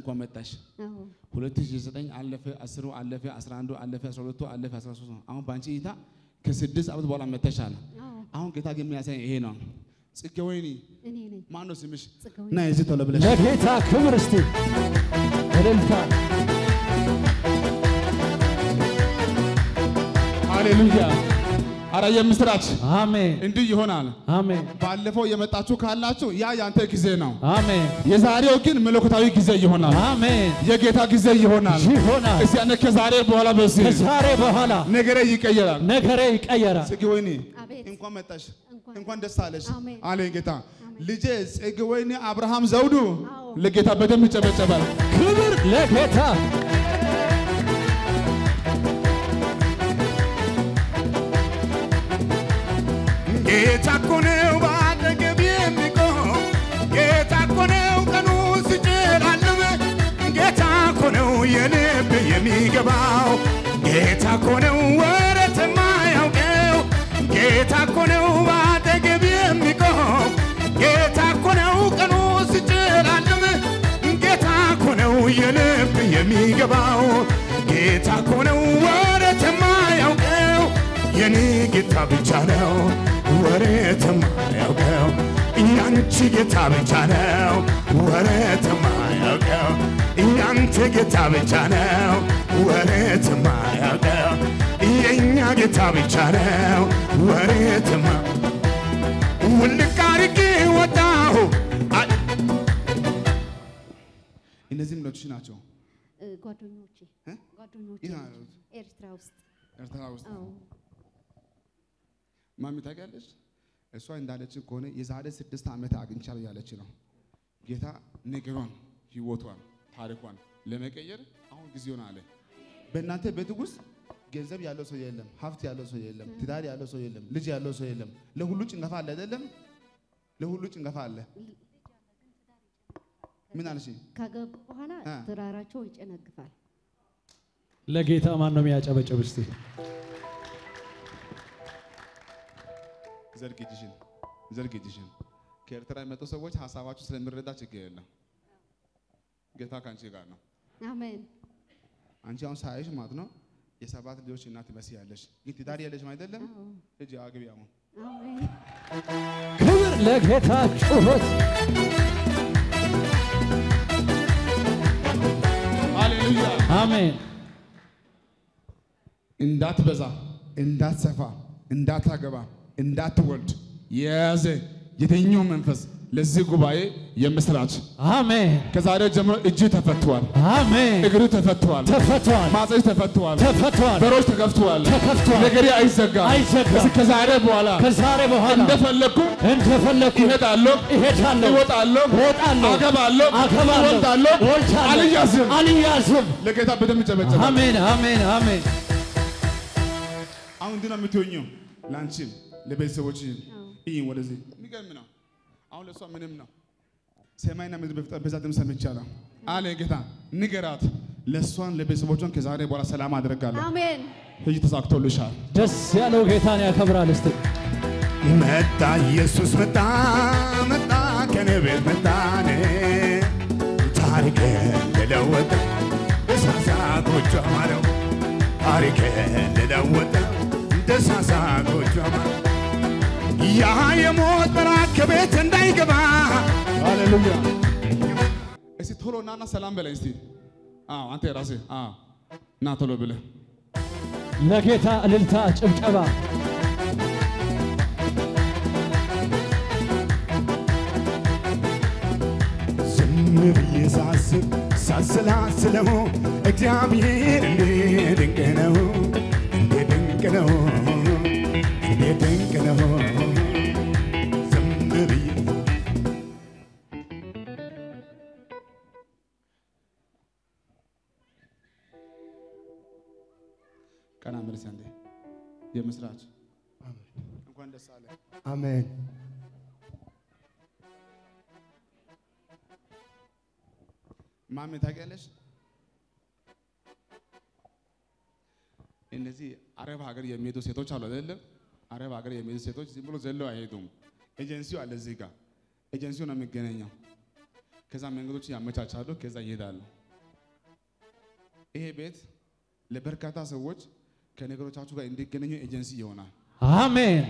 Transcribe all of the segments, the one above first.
እንኳን መጣሽ። አዎ 2009 አለፈ፣ 10 አለፈ፣ 11 አለፈ፣ 12 አለፈ፣ 13 ነው። አሁን በአንቺ እይታ ከስድስት ዓመት በኋላ መተሻል። አዎ አሁን ጌታ ግን የሚያሳይ ይሄ ነው። ጽጌ ወይኒ እኔ ነኝ ማን ነው ስምሽ? ጽጌው እና የዚህ ቶሎ ብለሽ ለጌታ ክብር እስቲ እልልታ ሃሌሉያ። አረ የምስራች አሜን እንዲህ ይሆናል። አሜን ባለፈው የመጣችሁ ካላችሁ ያ ያንተ ጊዜ ነው። አሜን የዛሬው ግን መለኮታዊ ጊዜ ይሆናል። አሜን የጌታ ጊዜ ይሆናል። ይሆናል እስቲ ያኔ ከዛሬ በኋላ በዚህ ከዛሬ በኋላ ነገሬ ይቀየራል። ነገሬ ይቀየራል ጽጌ ወይኒ አቤት እንኳን መጣሽ፣ እንኳን እንኳን ደስ አለሽ አሜን። አለኝ ጌታ። ልጄ ጽጌ ወይኒ አብርሃም ዘውዱ አዎ። ለጌታ በደንብ ይጨበጨባል። ክብር ለጌታ ጌታ እኮ ነው በአጠገብ የሚቆም ጌታ እኮ ነው ቀኑ ሲጨልም ጌታ እኮ ነው የልብ የሚገባው ጌታ እኮ ነው ወረት የማያውቀው ጌታ እኮ ነው በአጠገብ የሚቆም ጌታ እኮ ነው ቀኑ ሲጨልም ጌታ እኮ ነው የልብ የሚገባው ጌታ እኮ ነው ወረት የማያውቀው የኔ ጌታ ብቻ ነው ወረት የማያውቀው ያንቺ ጌታ ብቻ ነው ወረት የማያውቀው ያንተ ጌታ ብቻ ነው ወረት የማያውቀው የእኛ ጌታ ብቻ ነው ወረት የማ ውልቅ አድርጌ ወጣሁ አ- እነዚህ ምኖች ናቸው እ፣ ጓደኞቼ እ? ጓደኞቼ የት ናቸው። ነው? ኤርትራ ውስጥ ኤርትራ ውስጥ አዎ ማሚ ታውቂያለሽ? እሷ እንዳለችን ከሆነ የዛሬ ስድስት ዓመት አግኝቻለሁ ያለች ነው። ጌታ ነገሯን፣ ህይወቷን፣ ታሪኳን ለመቀየር አሁን ጊዜውን አለ። በእናንተ ቤት ውስጥ ገንዘብ ያለው ሰው የለም፣ ሀብት ያለው ሰው የለም፣ ትዳር ያለው ሰው የለም፣ ልጅ ያለው ሰው የለም። ለሁሉ ጭንገፋ አለ አይደለም? ለሁሉ ጭንገፋ አለ። ምን አልሽ? ካገቡ በኋላ እ። ትዳራቸው ይጨነግፋል። ለጌታ ማን ነው የሚያጨበጭብ እስቲ ዘርግ እጅሽን፣ ዘርግ እጅሽን። ከኤርትራ የመጡ ሰዎች ሀሳባችሁ ስለሚረዳ ችግር የለም። ጌታ ከአንቺ ጋር ነው። አሜን አንቺ አሁን ሳይሽ ማለት ነው የሰባት ልጆች እናት ትመስያለሽ፣ ግን ትዳር የለሽም አይደለም? አዎ እጅ አግቢ አሁን አሜን ክብር ለጌታ ጩኸት ሃሌሉያ። አሜን እንዳትበዛ፣ እንዳትሰፋ፣ እንዳታገባ፣ እንዳትወልድ የያዘ የትኛው መንፈስ ለዚህ ጉባኤ የምስራች አሜን ከዛሬ ጀምሮ እጅ ተፈቷል፣ አሜን እግር ተፈቷል፣ ተፈቷል ማፀጅ ተፈቷል፣ ተፈቷል በሮች ተከፍተዋል፣ ተከፍቷል ነገሬ አይዘጋም። አይዘጋም። እስኪ ከዛሬ በኋላ ከዛሬ በኋላ እንደፈለግኩ እንደፈለኩ ይሄዳለሁ፣ እሄዳለሁ እወጣለሁ፣ እወጣለሁ አገባለሁ፣ አገባለሁ እወልዳለሁ፣ እወልዳለሁ አልያዝም። አልያዝም ለጌታ በደንብ ጨበጨበ። አሜን አሜን አሜን አሁን እንዲህ ነው የምትሆኚው፣ ለአንቺም ለቤተሰቦችሽም። አዎ ይህ ወደዚህ የሚገርም ነው። አሁን ለእሷ ምንም ነው። ሰማይና ምድር በፍጥረት በዛ ድምፅ ሰምቻለሁ አለ ጌታ። ንገራት፣ ለእሷን ለቤተሰቦቿን ከዛሬ በኋላ ሰላም አድርጋለሁ። አሜን ይህ ተሳክቶልሻል። ደስ ያለው ጌታን ያከብራል እስቲ መጣ ኢየሱስ መጣ መጣ ከኔ ቤት መጣኔ ታሪክ ልለወጠ ደሳሳ ጎጆ አማረው ታሪክ ልለወጠ ደሳሳ ጎጆ አማረው ያ የሞት መልአክ ከቤት እንዳይገባ ሃሌሉያ። እስቲ ቶሎ ናና ሰላም በለኝ እስቲ። አዎ አንተ ራስህ አዎ ና ቶሎ ብለህ ለጌታ እልልታ ጭብጨባ ዝም ብዬ ሳስብ ሳስላስለው እግዚአብሔር እንዴት ድንቅ ነው እንዴት ድንቅ ነው እንዴት ድንቅ ነው ዝም ብዬ ቀና መልስ አንዴ የምስራች እንኳን ደስ አለ። አሜን ማሜ ታውቂያለሽ? እነዚህ አረብ ሀገር የሚሄዱ ሴቶች አሉ አይደለም? አረብ ሀገር የሚሄዱ ሴቶች ዝም ብሎ ዘለው አይሄዱም። ኤጀንሲው አለ እዚህ ጋር ኤጀንሲው ነው የሚገናኘው። ከዛ መንገዶች ያመቻቻሉ፣ ከዛ ይሄዳሉ። ይሄ ቤት ለበርካታ ሰዎች ከነገሮቻችሁ ጋር እንዲገናኙ ኤጀንሲ ይሆናል። አሜን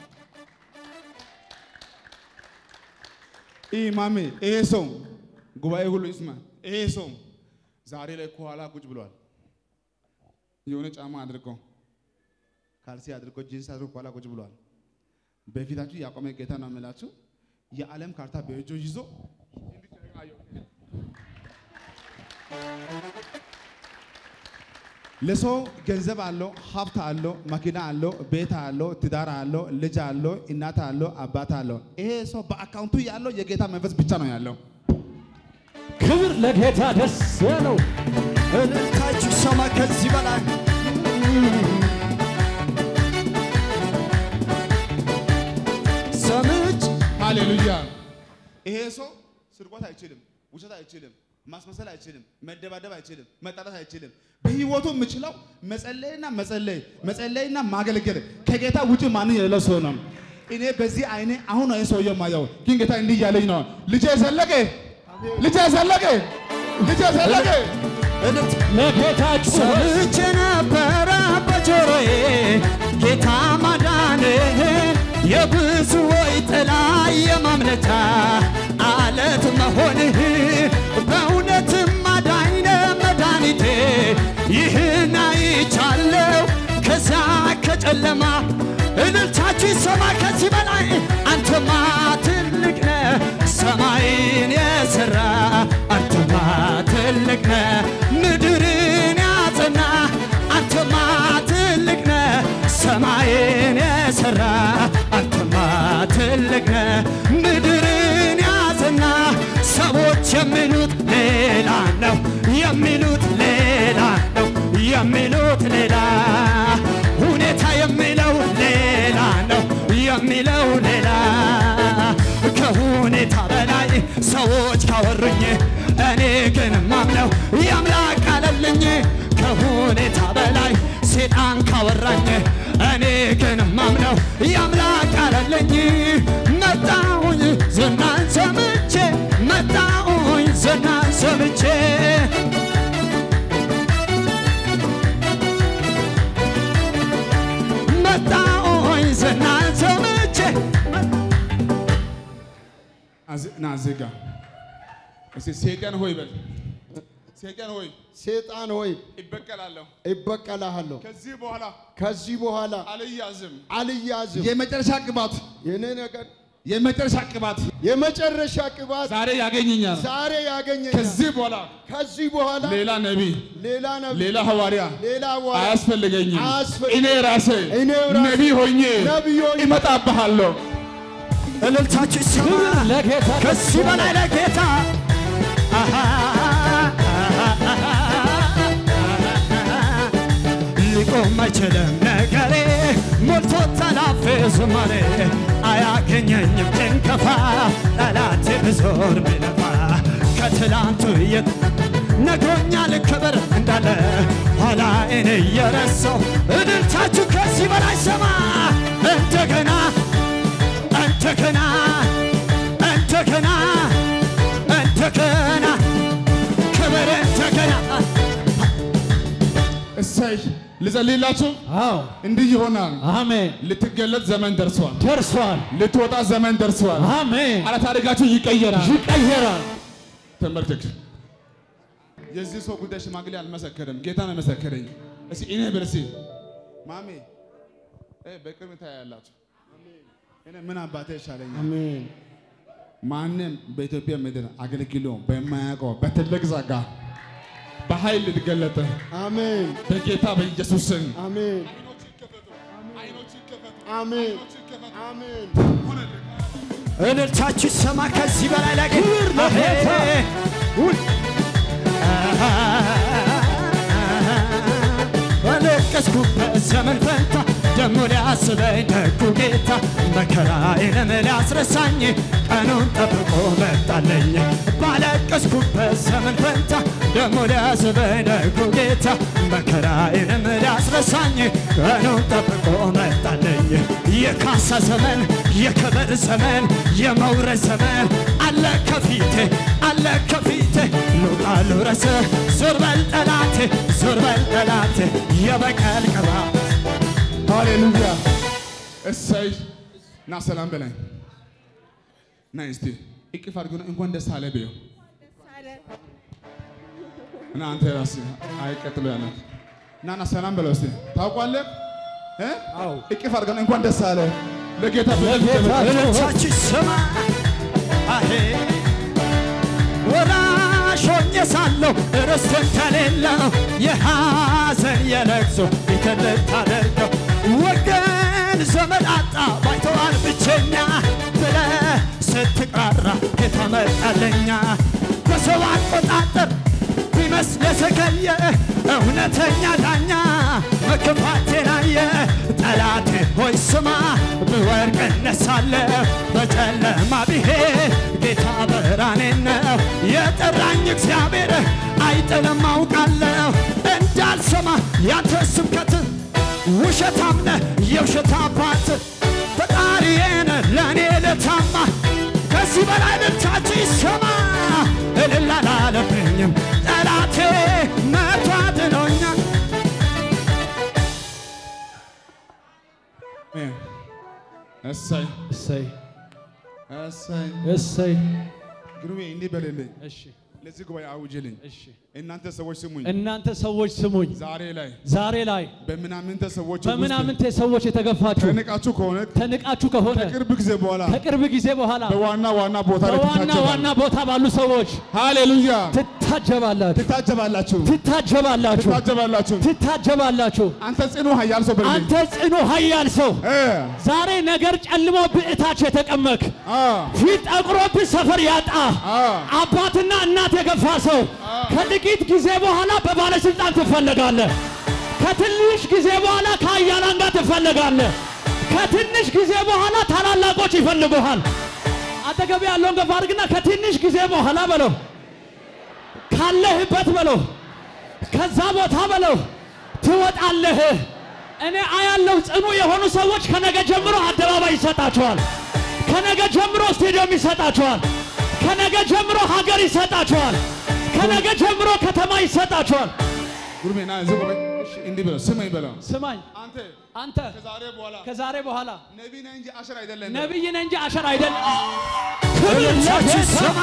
ይህ ማሜ ይሄ ሰው ጉባኤ ሁሉ ይስማ። ይሄ ሰው ዛሬ ላይ ከኋላ ቁጭ ብሏል። የሆነ ጫማ አድርጎ ካልሲ አድርጎ ጂንስ አድርጎ ከኋላ ቁጭ ብሏል። በፊታችሁ ያቆመ ጌታ ነው የምላችሁ። የዓለም ካርታ በእጁ ይዞ ለሰው ገንዘብ አለው፣ ሀብት አለው፣ መኪና አለው፣ ቤት አለው፣ ትዳር አለው፣ ልጅ አለው፣ እናት አለው፣ አባት አለው። ይሄ ሰው በአካውንቱ ያለው የጌታ መንፈስ ብቻ ነው ያለው። ክብር ለጌታ ደስ ያለው እልልታችሁ ሰማ ከዚህ በላይ ሰምች ሃሌሉያ። ይሄ ሰው ስርቆት አይችልም፣ ውሸት አይችልም፣ ማስመሰል አይችልም፣ መደባደብ አይችልም፣ መጣላት አይችልም። በህይወቱ የምችለው መጸለይና መጸለይ መጸለይና ማገልገል ከጌታ ውጭ ማንን የሌለው ሰው ነው። እኔ በዚህ አይኔ አሁን ነው ሰውየው ማየው፣ ግን ጌታ እንዲህ እያለኝ ነው። ልጄ ዘለቀ፣ ልጄ ዘለቀ፣ ልጄ ዘለቀ እልልት ለጌታ ጩኸት ሰምቼ ነበረ በጆሮዬ ጌታ ማዳንህን የብዙዎች ጥላ የማምለጫ አለት መሆንህ በእውነትም አዳኝነ መድኃኒቴ ይህን አይቻለው ከዛ ከጨለማ እልልታችሁ ይሰማ ከዚህ በላይ አንተማ ትልቅ ነህ ሰማይን የሠራ አንተማ ትልቅ ነህ ምድርን ያጸና አንተማ ትልቅ ነህ ሰማይን የሠራ አንተማ ትልቅ ነህ ምድርን ያጸና ሰዎች የሚሉት ሌላ ነው የሚሉት ሌላ ነው የሚሉት ሌላ ሁኔታ የሚለው ሌላ ነው የሚለው ሌላ ከሁኔታ በላይ ሰዎች ካወሩኝ እኔ ግን ማምነው የአምላክ አለልኝ ከሁኔታ በላይ ሴጣን ካወራኝ እኔ ግን ማምነው የአምላክ አለልኝ መጣሁኝ ዝናን ሰምቼ መጣሁኝ ዝናን ሰምቼ መጣሁኝ ዝናን ሰምቼ አዝ- ና እዚህ ጋር እስቲ ሰይጣን ሆይ በል ሰይጣን ሆይ ሴጣን ሆይ ይበቀላለሁ። ይበቀልሃለሁ። ከዚህ በኋላ ከዚህ በኋላ አልያዝም። አልያዝም። የመጨረሻ ቅባት የኔ ነገር የመጨረሻ ቅባት የመጨረሻ ቅባት ዛሬ ያገኘኛል። ዛሬ ያገኘኛል። ከዚህ በኋላ ከዚህ በኋላ ሌላ ነቢይ፣ ሌላ ነቢይ፣ ሌላ ሐዋርያ ሌላ ዋራ አያስፈልገኝም። አያስፈልግ- እኔ ራሴ እኔው ራሴ ነቢይ ሆኜ ነቢይ ሆኜ እመጣብሃለሁ። እልልታችሁ ይሰማ ክብር ለጌታ ደስ ከዚህ በላይ ያለው ለጌታ አሃ፣ ሊቆም አይችልም ነገሬ ሞልቶ ተላፌ ዝማሬ አያገኘኝም ጭንከፋ ጠላቴ ብዞር ቢለፋ ከትላንቱ የት ነግሮኛል ክብር እንዳለ ኋላዬን እየረሳው እድልታችሁ ከዚህ በላይ ሰማ እንደገና እንደገና እንደገና እንደገና ክብር እንደገና እሰይ ልጸልይላችሁ። አዎ እንዲህ ይሆናል። አሜን ልትገለጥ ዘመን ደርሷል። ደርሷል ልትወጣ ዘመን ደርሷል። አሜን አረ ታሪካችሁ ይቀየራል። ይቀየራል ተመልከክ። የዚህ ሰው ጉዳይ ሽማግሌ አልመሰከረም፣ ጌታ ነው የመሰከረኝ። እስኪ እኔ ብርሲ ማሜ እ በቅርብ ታያላችሁ። እኔ ምን አባቴ ይሻለኛል? አሜን ማንም በኢትዮጵያ ምድር አገልግሎ በማያውቀው በትልቅ ጸጋ በኃይል ልትገለጥ አሜን በጌታ በኢየሱስ ስም አሜን አሜን አሜን እልልታችሁ ይሰማ ከዚህ በላይ ላይ ክብር ለጌታ። በለቀስኩበት ዘመን ፈንታ ደሞ ሊያስበኝ ደጉ ጌታ መከራዬንም ሊያስረሳኝ ቀኑን ጠብቆ መጣለኝ። ባለቀስኩበት ዘመን ፈንታ ደሞ ሊያስበኝ ደጉ ጌታ መከራዬንም ሊያስረሳኝ ቀኑን ጠብቆ መጣለኝ። የካሳ ዘመን፣ የክብር ዘመን፣ የመውረድ ዘመን አለ ከፊቴ አለ ከፊቴ ልውጣ ልውረስ ዞር በል ጠላቴ ዞር በል ጠላቴ የበቀል ቅባት ሃሌሉያ እሰይ ና ሰላም በላይ ና እስቲ እቅፍ አድርጎ እንኳን ደስ አለ በይው እና አንተ ራስህ አይቀጥሉ ያለ ና ና ሰላም በለው እስቲ ታውቋለህ እ አዎ እቅፍ አድርገን እንኳን ደስ አለ ለጌታ ለጌታ እልልታችሁ ይሰማ አሄ ወራሽ ሆኜ ሳለሁ ርስት ከሌለው የሐዘን የለቅሶ ቤትን ልታደርገው ወገን ዘመድ አጣ ባይተዋር ብቸኛ ብለ ስትቅራራ ጌታ መጣለኛ በሰው አቆጣጠር ቢመስል የዘገየ እውነተኛ ዳኛ መከፋቴን አየ ጠላቴ ሆይ ስማ ብወድቅ እነሳለሁ በጨለማ ብሄድ ጌታ ብርሃኔ ነው የጠራኝ እግዚአብሔር አይጥልም አውቃለሁ እንዳልሰማ ያንተ ስብከት ውሸታም ነህ የውሸት አባት ፈጣሪዬን ለእኔ ልታማ ከዚህ በላይ ልልታችሁ ይሰማ እልል አላለብኝም ጠላቴ መቶ አድኖኛል እ እሰይ እሰይ እሰይ እሰይ ግሩሜ እንዲህ በልልኝ እሺ ለዚህ ጉባኤ አውጅልኝ እሺ እናንተ ሰዎች ስሙኝ እናንተ ሰዎች ስሙኝ ዛሬ ላይ ዛሬ ላይ በምናምንተ ሰዎች ውስጥ በምናምንቴ ሰዎች የተገፋችሁ ተንቃችሁ ከሆነ ተንቃችሁ ከሆነ ከቅርብ ጊዜ በኋላ ከቅርብ ጊዜ በኋላ በዋና ዋና ቦታ ላይ በዋና ትታጀባላችሁ። ዋና ቦታ ባሉ ሰዎች ሃሌሉያ ትታጀባላችሁ ትታጀባላችሁ ትታጀባላችሁ ትታጀባላችሁ ትታጀባላችሁ አንተ ጽኑ ኃያል ሰው በልልኝ አንተ ጽኑ ኃያል ሰው እ ዛሬ ነገር ጨልሞ ብዕታች የተቀመክ አ ፊት ጠቁሮብህ ሰፈር ያጣ አ አባትና እናት የገፋ ሰው ከጥቂት ጊዜ በኋላ በባለስልጣን ትፈለጋለህ። ከትንሽ ጊዜ በኋላ ከአያላን ጋር ትፈለጋለህ። ከትንሽ ጊዜ በኋላ ታላላቆች ይፈልጉሃል። አጠገብ ያለውን ገፋ አድርግና ከትንሽ ጊዜ በኋላ በለው፣ ካለህበት በለው፣ ከዛ ቦታ በለው ትወጣለህ። እኔ አያለው ጽኑ የሆኑ ሰዎች ከነገ ጀምሮ አደባባይ ይሰጣቸዋል። ከነገ ጀምሮ ስቴዲየም ይሰጣቸዋል። ከነገ ጀምሮ ሀገር ይሰጣቸዋል። ከነገ ጀምሮ ከተማ ይሰጣቸዋል። ጉርሜ ና እዚህ ቆይ እሺ እንዲህ በለው ስመኝ በለው ስማኝ አንተ አንተ ከዛሬ በኋላ ከዛሬ በኋላ ነቢይ ነህ እንጂ አሸር አይደለም ነቢይ ነህ እንጂ አሸር አይደለም። እልልታችሁ ይሰማ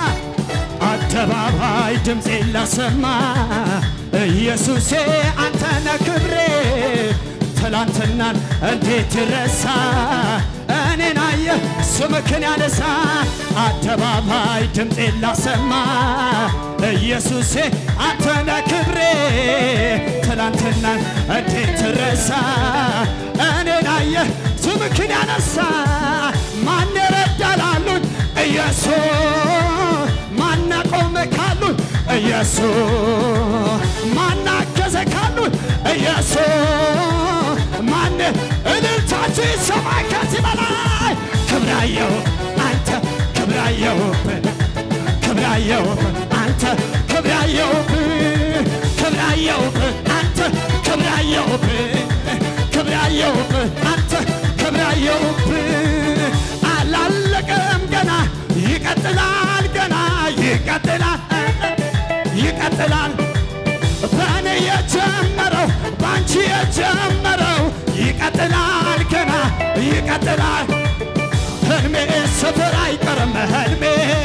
አደባባይ ድምፄን ላሰማ ኢየሱሴ አንተነ ክብሬ ትላንትናን እንዴት ይረሳ እኔን አየ ስምክን ያነሳ አደባባይ ድምፄን ላሰማ ኢየሱሴ አንተነ ክብሬ ትላንትናን እንዴት ትረሳ እኔን አየ ስምክን ያነሳ ማን ረዳላሉኝ ኢየሱስ ማን ቆመ ካሉኝ ኢየሱስ ማን አገዘ ካሉኝ ኢየሱስ ማን እልልታችሁ ይሰማ ከዚህ በላይ ክብራየው አንተ ክብራየውብን ክብራየውብን አንተ ክብራየውብን ክብራየውብን አንተ ክብራየውብን ክብራየውብን አንተ ክብራየውብን አላለቀም ገና ይቀጥላል ገና ይቀጥላል ይቀጥላል በእኔ የጀመረው በአንቺ የጀመረው ይቀጥላል ገና ይቀጥላል ህልሜ ስፍር አይቀርም ህልሜ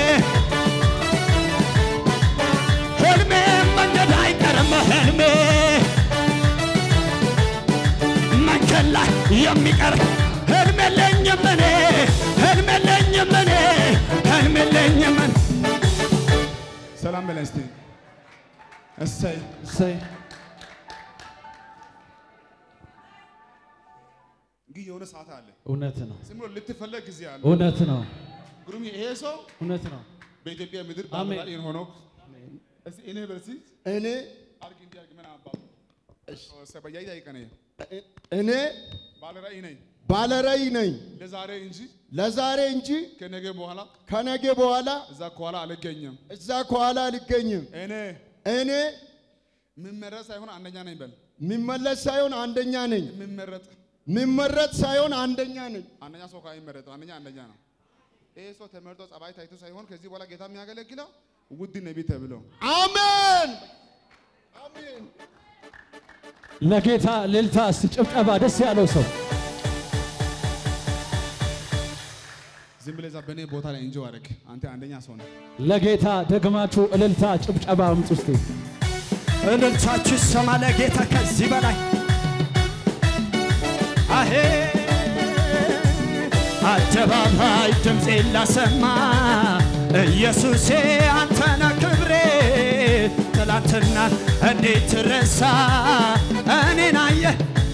ህልሜ መንገድ አይቀርም ህልሜ መንገድ ላይ የሚቀር ህልም የለኝም እኔ ህልም የለኝም እኔ ህልም የለኝም እኔ ሰላም በለን እስቲ እሰይ እሰይ ግን የሆነ ሰዓት አለ እውነት ነው፣ ዝም ብሎ ልትፈለግ ጊዜ አለ እውነት ነው፣ ግሩም ይሄ ሰው እውነት ነው። በኢትዮጵያ ምድር አሜን። ባለራዕይ ሆኖ እስቲ እኔ በርሲ እኔ አርግ እንዲህ አርግ ምን አባ ሰበያይ አይቀነ እኔ ባለራዕይ ነኝ ባለራዕይ ነኝ ለዛሬ እንጂ ለዛሬ እንጂ ከነገ በኋላ ከነገ በኋላ እዛ ከኋላ አልገኝም። እዛ ከኋላ አልገኝም። እኔ እኔ የምመረጥ ሳይሆን አንደኛ ነኝ በል። የሚመለስ ሳይሆን አንደኛ ነኝ። የምመረጥ የሚመረጥ ሳይሆን አንደኛ ነኝ። አንደኛ ሰው ካይመረጠው አንደኛ አንደኛ ነው። ይሄ ሰው ተመርጦ ጸባይ ታይቶ ሳይሆን ከዚህ በኋላ ጌታ የሚያገለግለው ውድ ነቢይ ተብሎ አሜን አሜን። ለጌታ ልልታ እስቲ ጭብጨባ ደስ ያለው ሰው ዝም ብለህ እዛ በእኔ ቦታ ላይ እንጂ አደረግ። አንተ አንደኛ ሰው ነህ። ለጌታ ደግማችሁ እልልታ ጭብጨባ አምጡ እስቲ። እልልታችሁ ይሰማ ለጌታ ከዚህ በላይ አሄ አደባባይ ድምፄን ላሰማ ኢየሱሴ አንተነ ክብሬ ትላንትና እንዴት ትረሳ እኔን አየህ